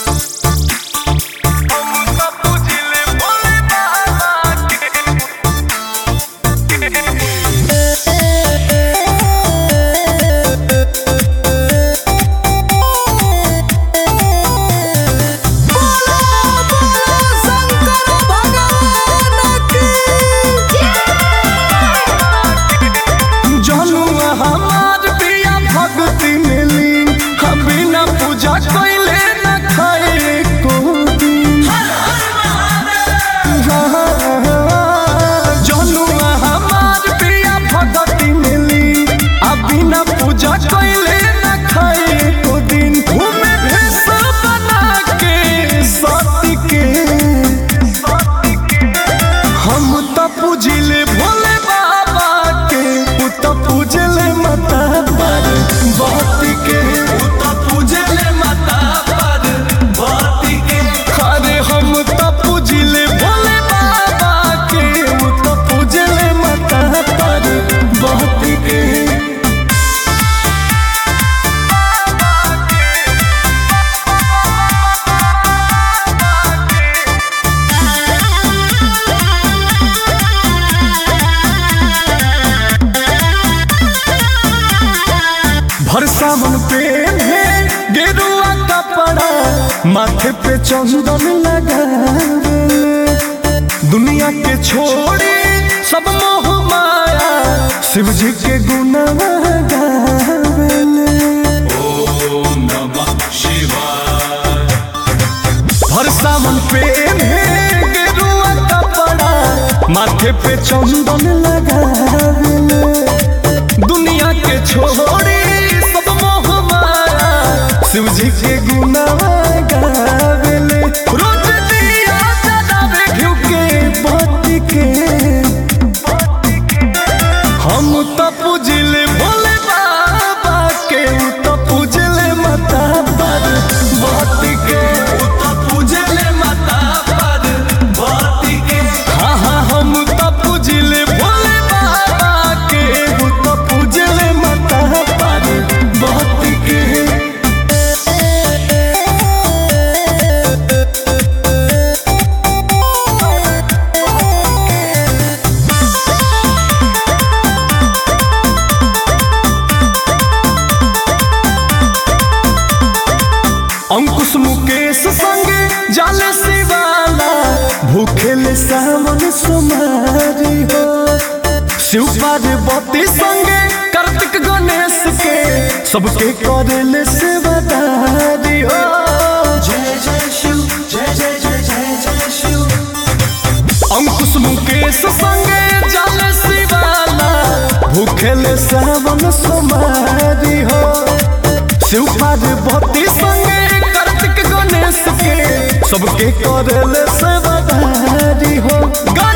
सावन पे है गेरुआ कपड़ा माथे पे चंदन लगा दुनिया के छोड़ी सब मोह माया शिव जी के गुना गावेले ओम नमः शिवाय हर सावन पे है गेरुआ कपड़ा माथे पे चंदन लगावेले दुनिया के छोड़ी सब मोह माया शिव जी के गुना गावेले रोज दिया जलावे घिउ के बत्ती के हम तो पूजले भोले बाबा के उ तो पूजले माता पर बत्ती के उत पूजले माता पर बाती के हाँ हाँ हम तो पूजले भोले बाबा के उ तो पूजले माता पर बत्ती के अंकुश मुकेश संगे जाले शिवाला भूखेले सावन सुमारी हो शिव पार्वती संगे कार्तिक गणेश के सबके करेले सेवादारी हो जय जय शिव जय जय जय जय जय शिव अंकुश मुकेश संगे जाले शिवाला भूखेले सावन सुमारी हो शिव पार्वती संगे कार्तिक गणेश के सबके करेले सेवादारी हो गा